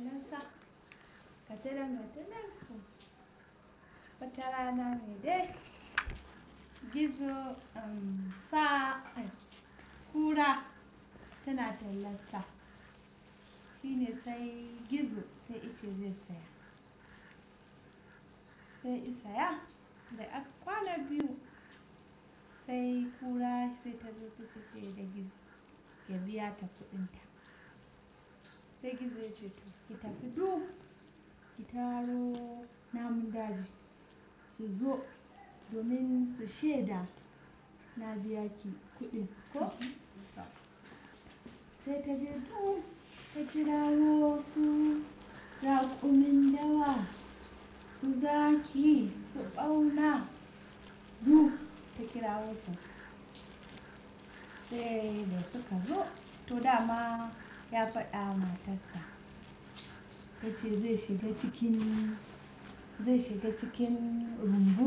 tallarsa gatanan gatanan ku wata rana ne dai gizo um, sa ai, kura tana tallarsa shine sai gizo sai ice zai saya sai isaya da aka kwana biyu sai kura sai ta zo sai ta ce da gizo ya biya ta kudinta sai gizo ya ce to ki tafi duk ki taro namun daji su zo domin su shaida na biya ki kudin ko sai ta je duk ta kirawo su raƙumin dawa su zaki su ɓauna duk ta kirawo su sai da suka zo to dama ya faɗa matarsa ya ce zai shiga cikin zai shiga cikin rumbu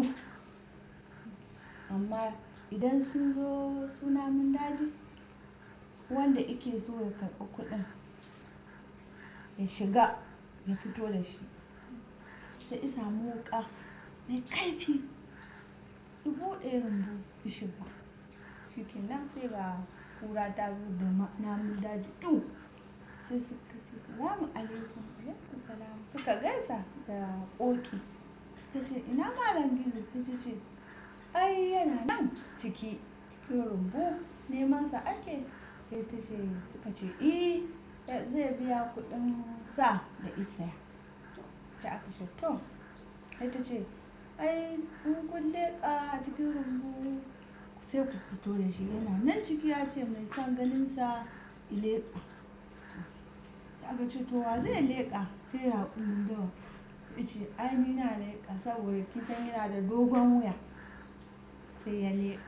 amma idan sun zo suna mun daji wanda ike so ya karɓi kuɗin ya shiga ya fito da shi sai isa wuƙa mai kaifi ya buɗe rumbu ya shiga shi kenan sai ga kura ta zo da namun daji ɗin sai suka ce salamu alaikum alaikum salam suka gaisa da ƙoƙi suka ce ina malam gizo ta ce ai yana nan ciki cikin rumbu neman sa ake sai ta ce suka ce eh zai biya kuɗin sa da isaya sai aka ce to sai ta ce ai in kun leƙa a cikin rumbu sai ku fito da shi yana nan ciki ya ce mai son ganin sa leƙa aka ce to wa zai leƙa sai raƙumin dawa ya ce ai ni na leƙa saboda kitan yana da dogon wuya sai ya leƙa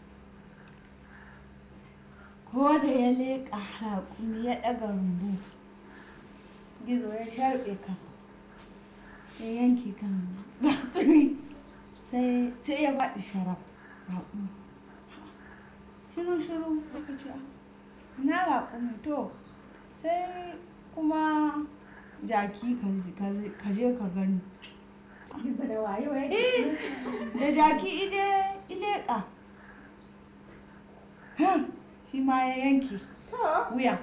ko da ya leƙa raƙumi ya ɗaga rumbu gizo ya sharɓe kan ya yanke kan raƙumi sai ya faɗi sharaf raƙumi shiru shiru aka ce na raƙumi to sai kuma jaki ka je ka gani Gizo da wayo ya eh da jaki ide ileka shi ma ya yanke wuya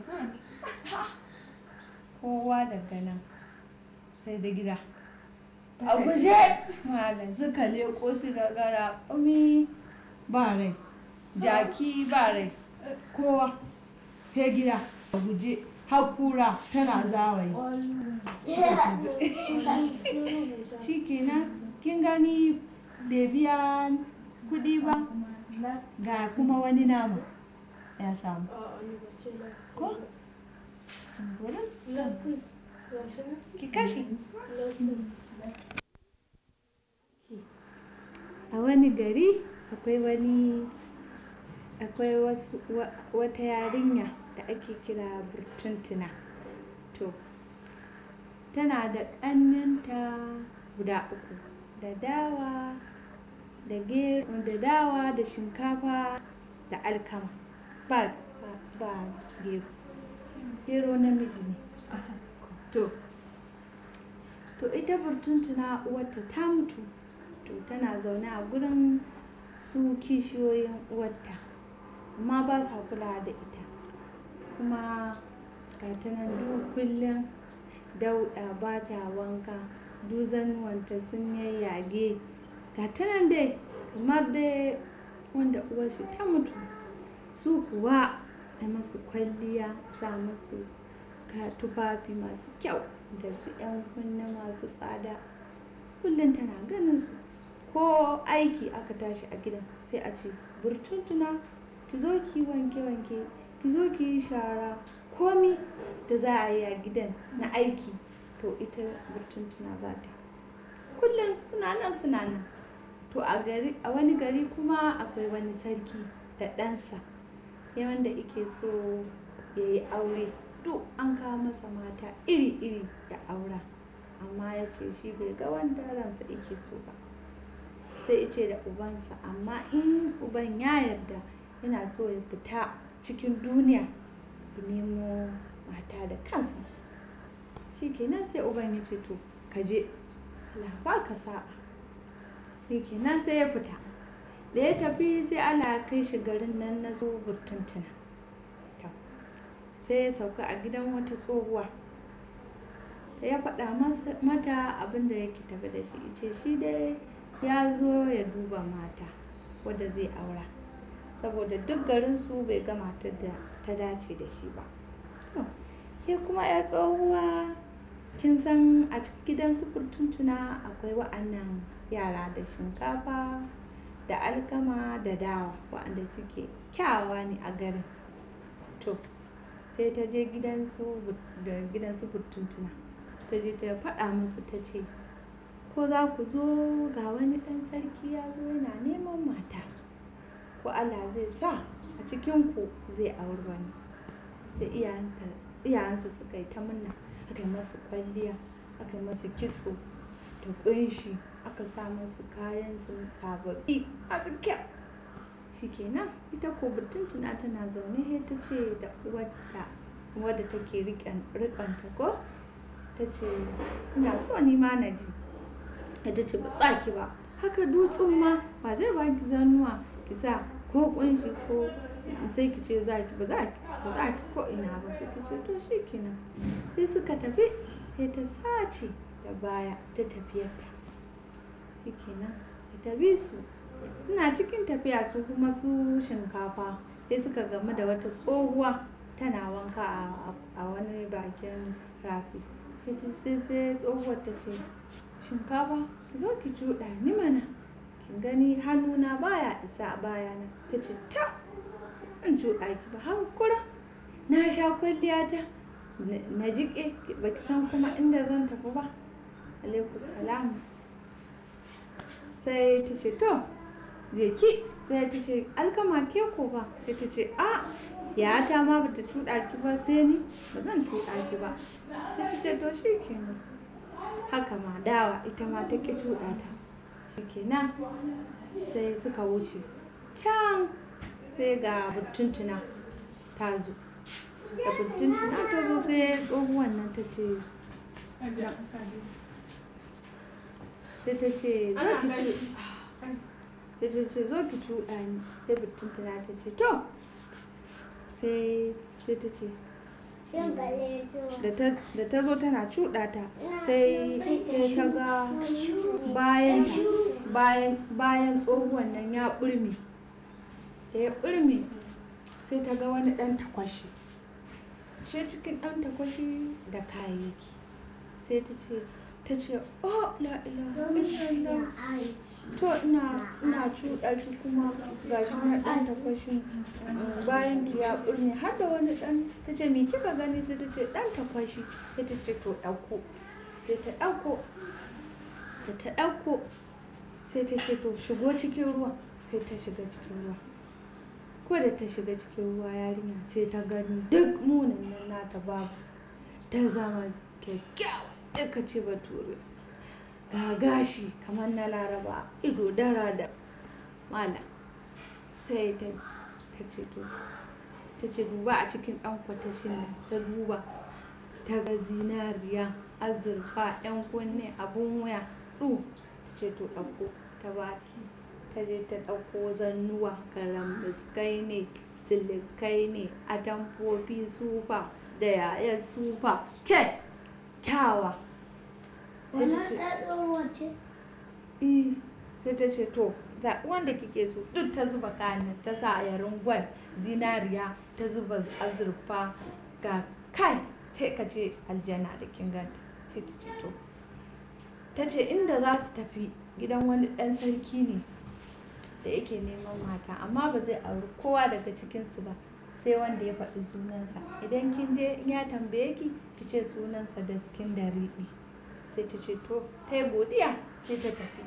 kowa daga nan sai da gida a guje malam suka leko su gagara umi ba rai jaki ba rai kowa sai gida a guje hakura tana zawayi shi kenan kin gani bai biya kudi ba ga kuma wani nama ya samu ko ki kashe a wani gari akwai wani akwai wasu wata yarinya da ake kira burtuntuna to tana da ƙannenta guda uku da dawa da gero da dawa da shinkafa da alkama ba ba gero gero namiji ne to to ita burtuntuna uwarta ta mutu to tana zaune a gurin su kishiyoyin uwarta amma ba sa kula da ita kuma ga ta nan duk kullum dauɗa ba ta wanka duzanuwanta sun yayyage ga ta nan dai kamar dai wanda uwarshi ta mutu su kuwa a masu kwalliya sa masu tufafi masu kyau da su 'yan kunne masu tsada kullum tana ganin su ko aiki aka tashi a gidan sai a ce burtuntuna ki zo ki wanke wanke ki zo ki yi shara komi da za a yi a gidan na aiki to ita burtuntuna za ta kullum suna nan suna nan to a gari a wani gari kuma akwai wani sarki da ɗansa ya wanda ike so ya yi aure duk an kawo masa mata iri-iri da aura amma ya ce shi bai ga wanda ransa ike so ba sai ice da ubansa amma in uban ya yarda yana so ya fita cikin duniya ya nemo mata da kansa shi kenan sai uban ya ce to ka je Allah ba ka sa'a shi kenan sai ya fita da ya tafi sai Allah ya kai shi garin nan na so burtuntuna To, sai ya sauka a gidan wata tsohuwa da ya faɗa masa- mata abin da yake tafi da shi ce shi dai ya zo ya duba mata wadda zai aura saboda duk garinsu bai ga matar da ta dace da shi ba To, ke kuma ya tsohuwa kin san a cikin gidan su furtuntuna akwai wa'annan yara da shinkafa da alkama da dawa wa'anda suke kyawawa ne a garin to sai ta je gidansu but- da gidansu furtuntuna ta je ta faɗa musu ta ce ko za ku zo ga wani ɗan sarki ya zo yana neman mata ko Allah zai sa a cikinku zai auri wani sai iyayenta- iyayensu suka yi ta murna aka yi masu kwalliya aka yi masu kitso da ƙunshi aka sa masu kayan su sababbi masu kyau shikenan ita ko tuna tana zaune sai ta ce da uwarta wadda take riƙon riƙonta ko ta ce ina so ni ma na ji ta ce ba za ki ba haka dutsen ma ba zai ba ki zanuwa ki sa ko kunshi ko sai ki ce za ki ba za ki ba za ki ko ina ba sai ta ce to shi kenan sai suka tafi sai ta sace da baya ta tafiyarta shi kenan ta bi su suna cikin tafiya su kuma su shinkafa sai suka gamu da wata tsohuwa tana wanka a- a wani bakin rafi sai ta- sai sai tsohuwar ta ce shinkafa ki zo ki cuɗa ni mana kin gani hannuna baya isa a bayana ta ce ta in cuɗa ki ba hankura na sha kwalliya ta na- na jiƙe ba ki san kuma inda zan tafi ba alaikum salam sai ta ce to je ki sai ta ce alkama ke ko ba sai ta ce a ya ta ma bata cuɗa ki ba sai ni ba zan cuɗa ki ba sai ta ce to shi kenan haka ma dawa ita ma ta ƙi cuɗa ta shi kenan sai suka wuce can sai ga burtuntuna ta zo da burtuntuna ta zo sai tsohuwan nan ta ce sai ta ce zo ki cu- sai ta ce zo ki cuɗa ni sai burtuntuna ta ce to sai sai ta ce da ta da ta zo tana cuɗa ta sai sai ta ga bayan bayan bayan tsohuwan nan ya ɓulme da ya ɓulme sai ta ga wani ɗan takwashi shi cikin ɗan takwashi da kayayyaki sai ta ce ta ce oh la ilaha illallah to ina ina cuɗa ki kuma gashi na ɗan takwashin mm, bayan ki ya ɓurne har da wani ɗan ta ce me kika gani sai ta ce ɗan takwashi sai ta ce to ɗauko sai ta ɗauko da ta ɗauko sai ta ce to shigo cikin ruwa sai ta shiga cikin ruwa ko da ta shiga cikin ruwa yarinya sai ta gani duk munin nan nata babu ta zama kyakkyawa ka ce bature ga gashi kamar na laraba ido dara da mala sai ta ta ce to ta ce duba a cikin ɗan kwatashin nan ta duba ta ga zinariya azurfa yan kunne abun waya ɗu ta ce to ɗauko ta ba ta je ta ɗauko zannuwa karambiskai ne silikai ne atamfofi sufa da yayar sufa ke kyawa sai ta ce Eh, sai ta ce to zaɓi wanda kike so duk ta zuba kayan ta sa yarin gwal zinariya ta zuba azurfa ga kai sai ka ce aljanna da kin ganta sai ta ce to ta ce inda za su tafi gidan wani ɗan sarki ne da yake neman mata amma ba zai auri kowa daga cikinsu ba sai wanda ya faɗi sunansa idan kin je in ya tambaye ki ki ce sunansa da skin da riɗi sai ta ce to ta yi godiya sai ta tafi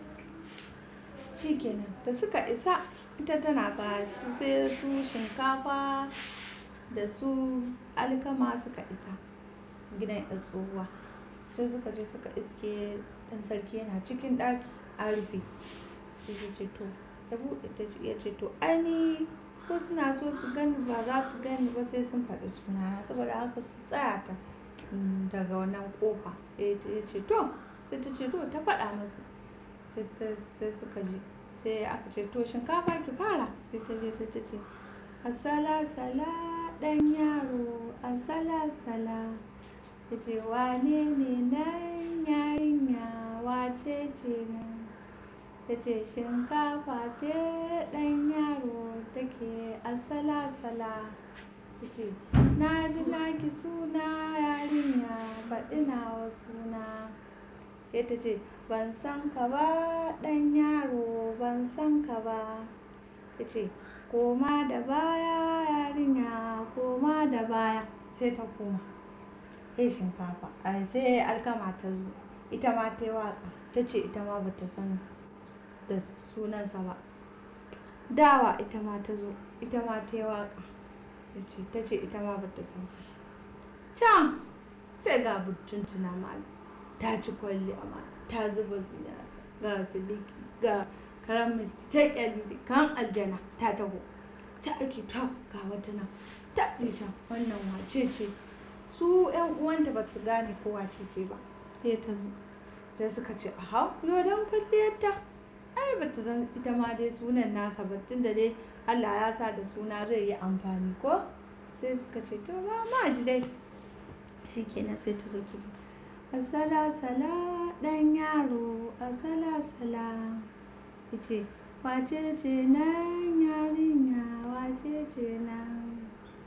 shikenan da suka isa ita tana ba su sai su shinkafa da su alkama suka isa gidan yan tsohuwa sai suka je suka iske ɗan sarki yana cikin ɗaki a rufe sai ta ce to ya buɗe ta ce ya ce to ai ko suna so su gani ba za su gani ba sai sun faɗi sunana saboda haka su tsaya ta mm, daga wannan kofa ya ce to sai ta ce to ta faɗa masa sai sai- sai suka ji sai aka ce to shinkafa ki fara sai ta je sai ta ce asala sala ɗan yaro asala sala ta ce wane ne nan yarinya wace ce nan ta ce shinkafa ce ɗan yaro take asala sala ta ce na ji naki suna yarinya baɗi nawa suna sai ta ce ban san ka ba ɗan yaro ban san ka ba ta ce koma da baya yarinya koma da baya sai ta koma sai shinkafa ai sai alkama ta zo ita ma ta yi waƙa ta ce ita ma bata san da sunansa ba dawa ita ma ta zo ita ma ta yi waƙa ta ce ta ce ita ma bata san sa can sai ga tuntuna ma ta ci kwalli amma ta zuba zina ga siliki ga karamin ta kyalli kan aljana ta taho ta ake ta ga wata nan ta ita wannan wace ce su yan uwanta ba su gane ko wace ce ba sai ta zo sai suka ce aha yo dan kwalliyarta ai ba ta san ita ma dai sunan nasa ba tunda dai Allah ya sa da suna zai yi amfani ko sai suka ce to ba ma ji dai shikenan sai ta zo ta zo asala sala dan yaro asala sala yace wace ce nan yarinya wace ce nan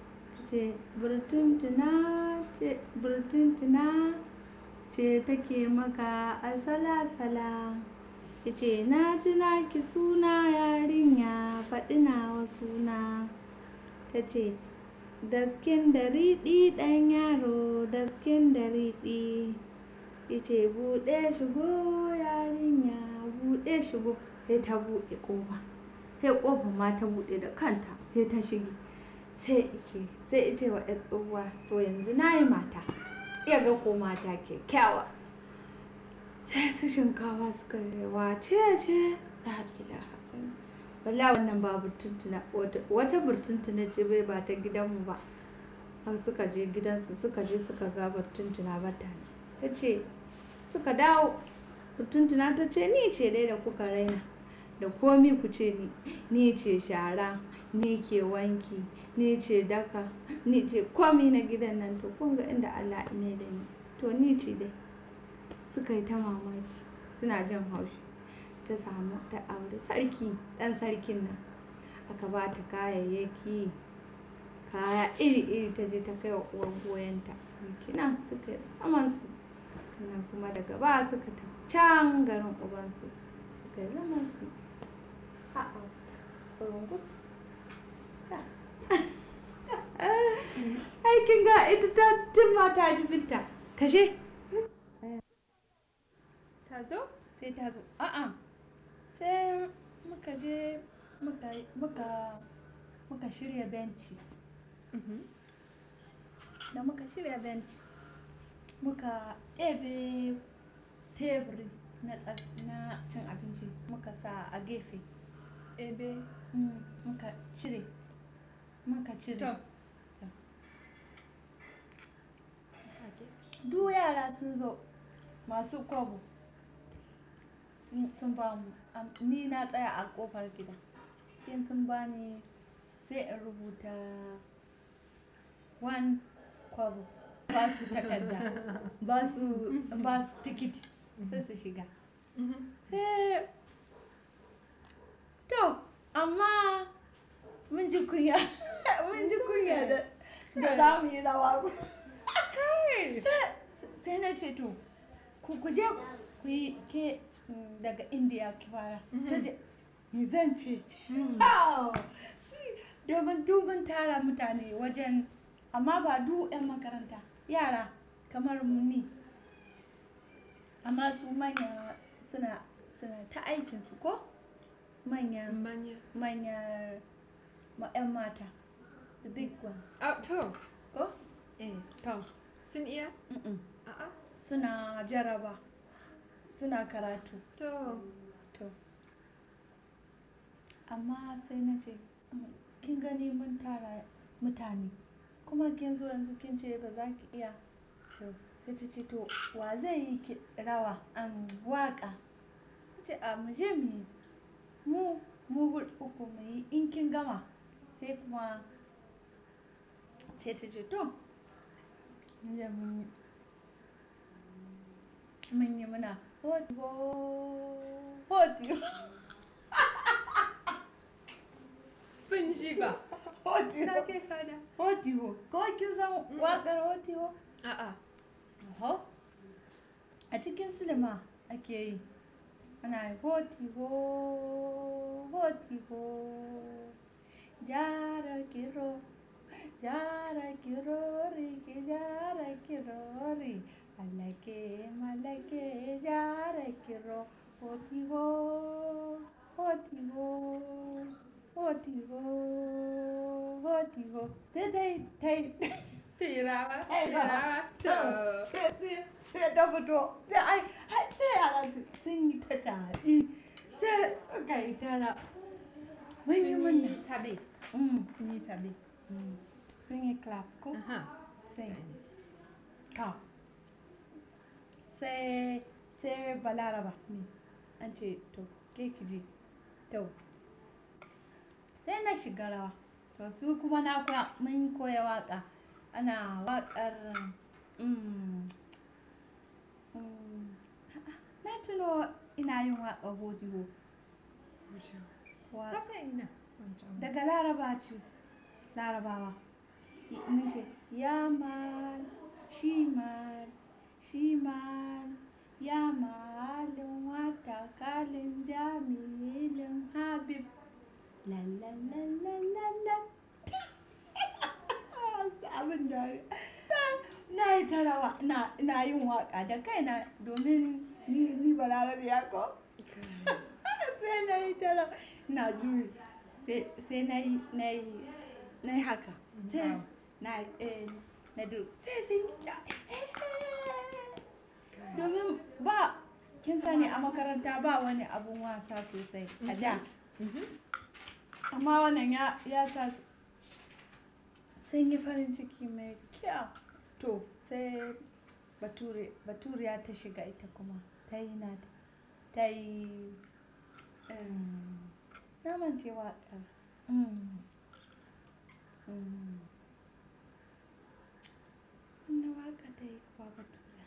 ce burtuntuna ce burtuntuna ce take maka asala sala yace na ji naki suna yarinya faɗi nawa suna ta ce daskin da riɗi ɗan yaro daskin da riɗi yace buɗe shigo yarinya buɗe shigo sai ta buɗe ƙofa sai ƙofa ma ta buɗe da kanta sai ta shige sai ike sai ice wa ƴar tsohuwa to yanzu na yi mata iya ga ko mata kyakkyawa sai su shinkawa suka yi wace ce la ilaha illallah. wala wannan ba burtuntuna wata wata burtuntuna ce bai ba ta gidanmu ba har suka je gidansu suka je suka ga burtuntuna ba ta ta ce suka dawo burtuntuna ta ce ni ce dai da kuka raina da komi ku ce ni ni ce shara ni ke wanki ni ce daka ni ce komi na gidan nan to kun ga inda Allah ne da ni to ni ce dai suka yi ta mamaki suna jin haushi ta samu ta aure sarki dan sarkin nan aka ba ta kayayyaki kaya iri-iri ta je ta kai wa uwar goyonta kinan suka yi zamansu sannan kuma daga ba suka ta can garin ubansu suka yi zamansu a'a rungus aikin ga ita ta jima ta ji binta kashe ta zo sai ta zo a'a sai muka je muka muka muka shirya benci da muka shirya benci muka ɗebe teburi na tsa- na cin abinci muka sa a gefe Ebe. Mm, muka cire muka cire To. duk yara sun zo masu kwabo sun- sun ba mu Am- ni na tsaya a kofar gida in sun ba ni sai in rubuta one kwabo ba su takarda ba su ba su tikiti sai su shiga sai to amma mun ji kunya mun ji kunya da da za mu yi rawa sai sai na ce to ku ku je ku yi ke mm, daga indiya ki fara ta ce ni zan ce Au! Si, domin dubin tara mutane wajen amma ba du 'yan makaranta yara kamar mu ni amma su manya suna suna ta aikinsu ko manya Manya. manya ma 'yan mata the big ones Ah, to. ko eh to Sun iya? mm-mm. A'a. suna jaraba suna karatu To. to amma sai na ce "Mm, kin gani mun tara mutane kuma kin zo yanzu kin ce ba za ki iya to sai ta ce to wa zai yi ki- rawa an waka ta ce a mu je mu yi mu mu huɗu uku mu yi in kin gama sai kuma sai ta ce to mun je mun yi mun yi muna hoti ho hoti ho Ban ji ba. hoti Na ho ke fada. hoti ho ko kin san waƙar hoti ho A'a. Oho. A cikin silima ake yi. Ana yi hoti ho, hoti ho. Jara kiro, jara kirori, ki jara kirori. Malake, malake, jara kiro. Hoti ho, hoti ho, hoti ho, hoti ho. Sai dai, tai. Tirawa. Ai, ba. Tirawa. To. sai sai sai ta fito sai ai ai sai yara su- sun yi ta tafi sai suka yi tara mun yi munna Tabe. Mm, Sun yi tabe. mm. sun yi clap ko Aha. sai ka sai sai balaraba ne an ce to ke ki je to sai na shiga rawa to su kuma na koya mun koya waka ana wakar mm, mm, na tuno ina yin waka hodiho wa Haka ina. Wancan. daga laraba ce larabawa mun ce ya mal shi mal shi mal ya malin wata kalin jamilin habib lalalalalalala abin da na yi ta rawa na na yin waka da kaina domin ni ni balarabe ya ko sai na yi ta rawa na juyi sai sai na yi na yi na yi haka sai Wow. na eh, na du sai sun yi ta domin ba kin sani a makaranta ba wani abun wasa sosai a da Mhm. amma wannan ya ya sa su- sun yi farin ciki mai kyau to sai bature baturiya ta shiga ita kuma ta yi na ta yi em, na mance waƙar Mm. Mm. Wani waƙa ta yi kuwa baturiya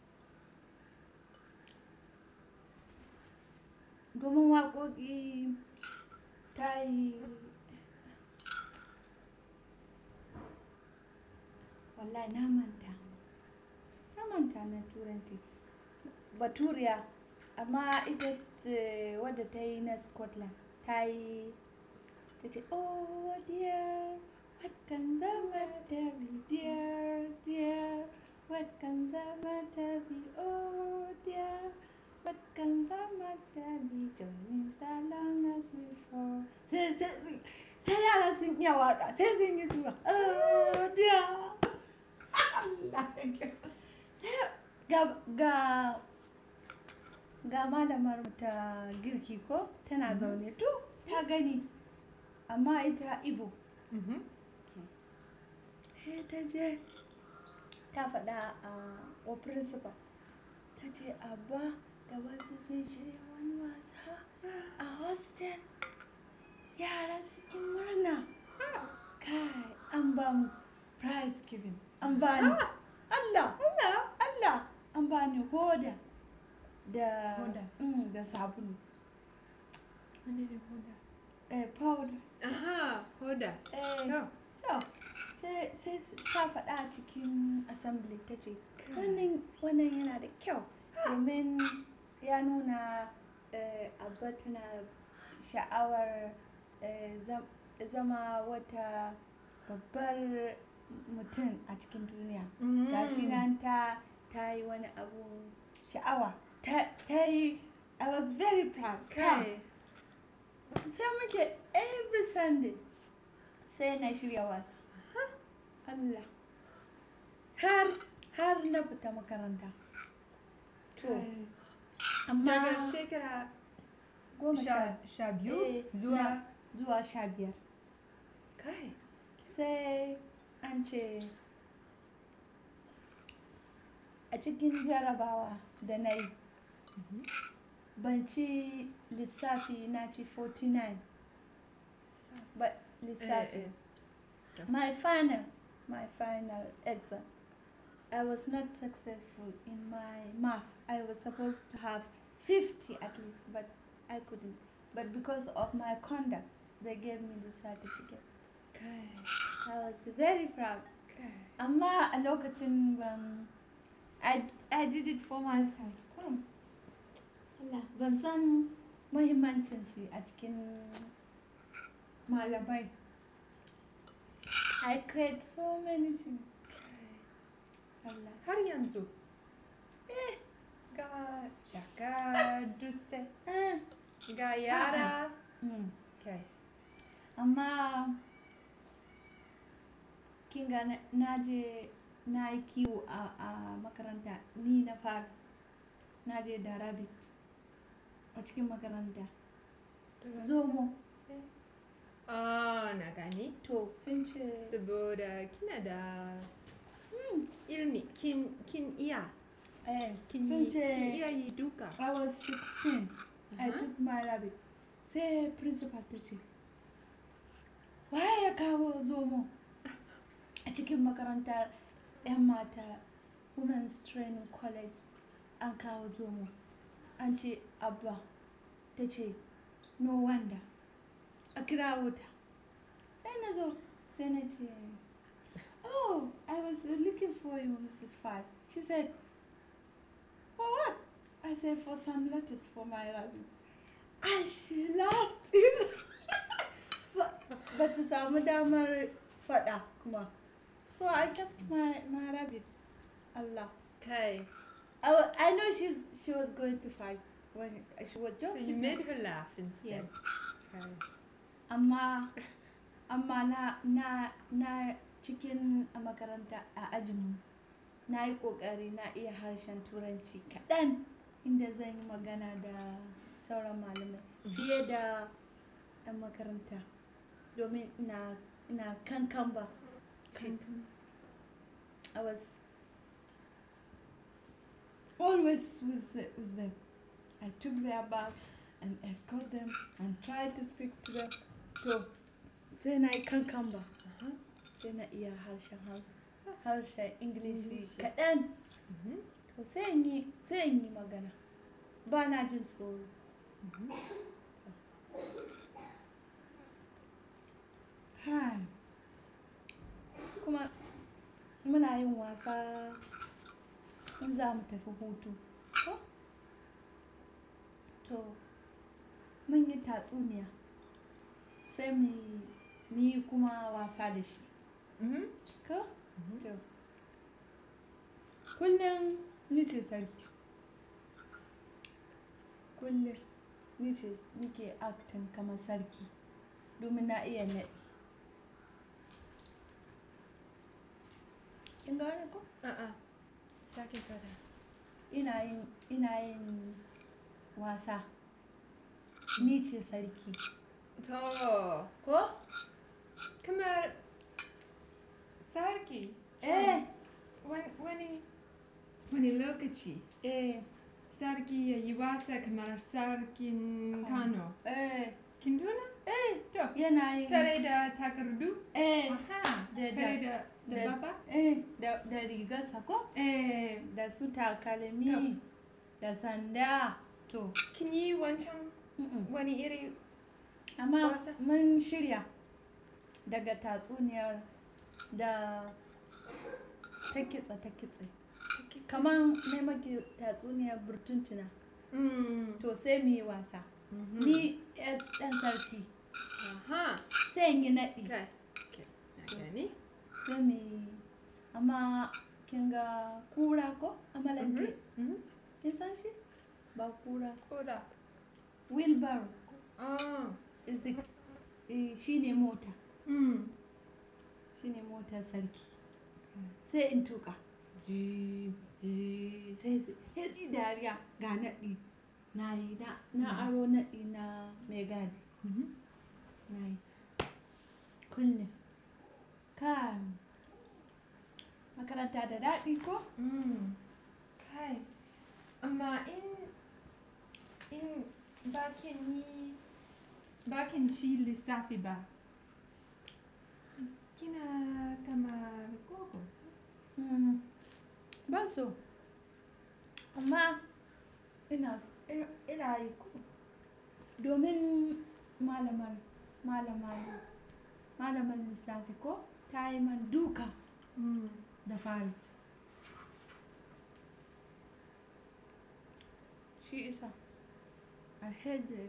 domin waƙoƙi ta yi wallahi na manta na manta na turanci baturiya amma ita ce wadda ta yi na scotland ta yi ta ce oh dear what can zama ta be dear dear what can zama ta be oh dear what can zama ta be joining salon as before sai sai sai sai yara sun iya waka sai sun yi suwa oh dear Allah ya kyau. sai ga ga ga malamar mu ta girki ko tana zaune to ta gani amma ita ibo Mhm. sai ta je ta faɗa a wa principal ta ce abba da wasu sun shirya wani wasa a hostel yara cikin murna kai an ba mu prize giving an ba ni Allah Allah Allah an ba ni hoda da Hoda. Mm, da sabulu Wani ne hoda? eh powder Aha, hoda. eh To. To, sai sai su- ta faɗa a cikin assembly ta ce, wannan wannan yana da kyau domin ya nuna eh, abba tana sha'awar eh, zam- zama wata babbar mutum a cikin duniya. Gashi nan ta ta yi wani abu sha'awa. Ta ta yi, I was very proud. Kai. sai muke every sunday sai na shirya wasa Allah har har na fita makaranta to Kai. amma Daga shekara goma sha sha sha biyu eh, zuwa na- zuwa sha biyar kai. sai an ce cikin jarabawa da na yi ban ci lissafi na ci 49 ba lissafi eh. my final my final exam I was not successful in my math. I was supposed to have 50 at least, but I couldn't. But because of my conduct, they gave me the certificate. Kai. I was very proud. Kai. Amma a lokacin ban I, I did it for myself. Kurum. Allah, ban san muhimmancin shi a cikin malamai. I create so many things. Allah. Har yanzu. Eh, Ga jaka dutse. eh. Ga yara. Mm. Kai. Amma kin ga na- na je na yi kiwo a, a makaranta ni na fara na je da rabbit a cikin makaranta zomo Ah, na gani. to sun ce Saboda kina da Hmm, ilmi, kin, kin iya. eh, Kin sun yi, kin iya ce yi duka. I was 16 I Aha. took my rabbit sai principal ta ce waye ya kawo zomo a cikin makarantar 'yan mata women's training college an kawo zomo an ce abba ta ce no wonder a kirawo ta sai na zo sai na ce oh i was looking for you mrs five she said for what i said for some letters for my rabbit and she laughed Ba- ba ta samu damar faɗa kuma so i kept my, my rabbit allah Kai. I, wa- I know she's she was going to fight when she was So just you sitting- made her laugh instead. Yes. Kai. amma amma na na na cikin a makaranta a ajinmu na yi ƙoƙari na iya harshen turanci kaɗan inda zan yi magana da sauran malamai fiye da 'yan makaranta domin ina ina kankan ba I was always with, the, with them. I took their bag and escort them and tried to speak to them. To, sai na yi kankan ba. Aha. Sai na iya harshen Hausa. Harshen Ingilishi Ingilishi. kaɗan. Mhm. To sai in yi sai in yi magana. Ba na jin tsoro. Mhm. Hai. Kuma muna yin wasa in za mu tafi hutu. Ko? To, mun yi tatsuniya. Sai mu yi- mu yi kuma wasa da shi. Mhm. Ko? Mhm. To. Kullum ni ce sarki. Kullum ni ce nike acting kamar sarki. Domin na iya naɗi. Kin gane ko? A'a. Sake fada. ina yin ina yin wasa ni ce sarki To, ko kamar sarki. eh Wani, wani, wani lokaci eh sarki ya yi wasa kamar sarkin Kano. eh Kin tuna? eh To, yana yin tare da takardu? eh Aha, Da- tare da, da da- baba? eh da da rigarsa ko Eh, da su takalmi da sanda to kin yi wancan mm-mm. wani iri? amma Wasa? mun shirya daga tatsuniyar da ta kitsa ta kitse kamar ne maki tatsuniyar burtuntuna Mm. to sai mu yi wasa Mhm. ni yar ɗan sarki Aha. sai in yi naɗi Okay. Okay. Na gani. sai mu yi amma kin ga kura ko amalanke Mhm. kin san shi ba kura Koda. wheelbarrow Ah. is the eh, shi ne mota Mm. shi ne motar sarki sai in tuka ji ji sai su sai su yi dariya ga naɗi na yi na na aro naɗi na mai gadi Mhm. na yi kullum kan makaranta da daɗi ko Mm. amma in in bakin yi bakin shi lissafi ba kina kamar gogo Mm, Ban so. Amma ina ina ina yi ko. Domin malamar malamar malamar lissafi ko ta yi man duka mm. da fari. Shi isa. I had the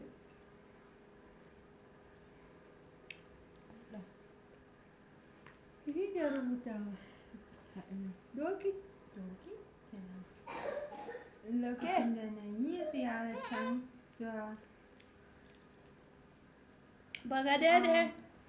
Ki ke rubutawa? Doki? doki kenan lokacin da na yi ziyarar can zuwa Bagadere.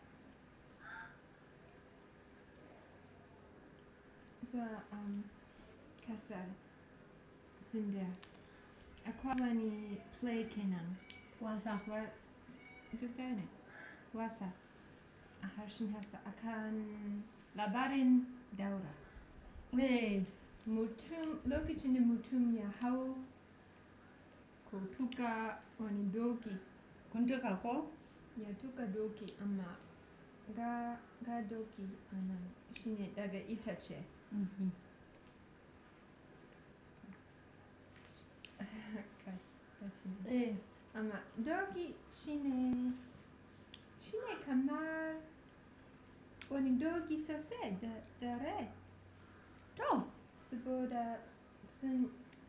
zuwa um, kasar zinda akwai wani play kenan Wasa. wa duk ɗaya ne wasa a harshen hausa akan labarin daura Eh, mutum lokacin da mutum ya hau ko tuka wani doki kun tuka ko? ya tuka doki amma ga, ga doki a nan shine daga itace Mhm. Ka- kashi ne. Eh, amma doki shine shine kamar wani doki sosai da, da rai to, saboda sun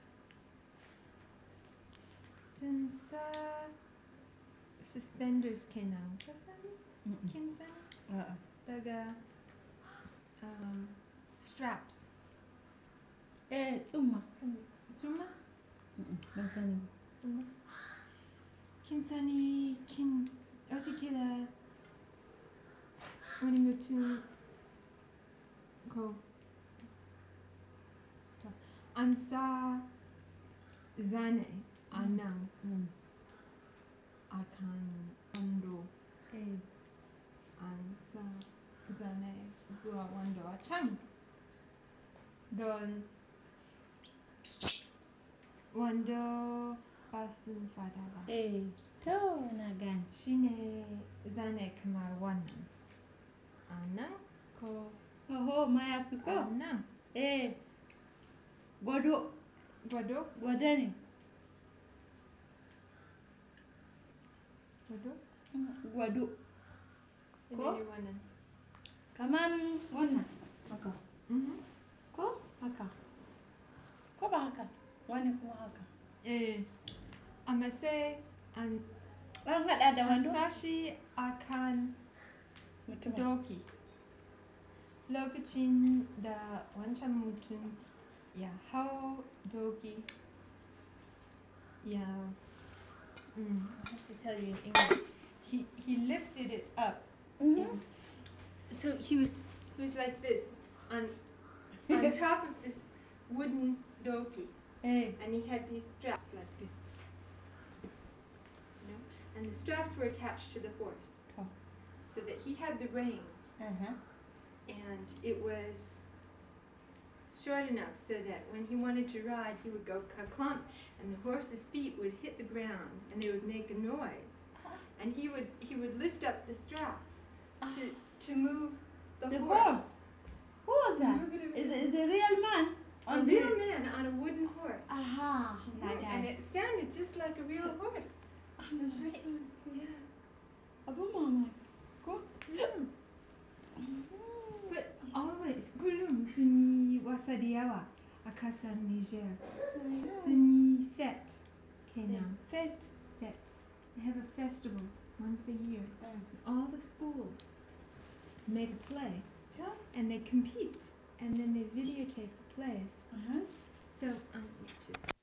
sun sa suspenders kenan ka sani Mm-mm. kin sani a'a. daga um, straps eh, tsumma. zuma Mm-mm, Ban sani ba. zuma kin sani kin watakila wani mutum ko to, an sa zane a nan Mm. a kan wando Eh, an sa zane zuwa wando a can don wando ba sun fada ba eh, to na gane. shine zane kamar wannan a nan ko Oho, mayafi a ko? nan Eh, gwado, gwado gwado ne. gwado Mm, Gwado. Ko? ne wannan Kaman wannan. Haka. Mhm. Ko? Haka. Ko ba haka? Wani kuma haka. eh amma sai an An haɗa da an wando? sa shi a kan Mutum. doki lokacin da wancan mutum ya hau doki ya mm, I have to tell you in English he, he lifted it up Mhm. so he was he was like this on on top of this wooden donkey Eh, and he had these straps like this you know and the straps were attached to the horse Oh. so that he had the reins aha. and it was short enough so that when he wanted to ride, he would go ka-clump, and the horse's feet would hit the ground, and they would make a noise. And he would he would lift up the straps to to move the, The horse. horse? Who was that? Move it Is around. is a real man? a On real the... man on a wooden horse. Aha, na Mhm, and gane. it sounded just like a real horse. That's right. Yeah. Abun mamaki. Ko? yeah. But always, kullum sun yi wasa da yawa a kasar Niger. Sun yi fete kenan. Fet. Fete. They have a festival once a year. Mm. All the schools make a play Yeah. and they compete and then they videotape the plays. Aha. So on YouTube.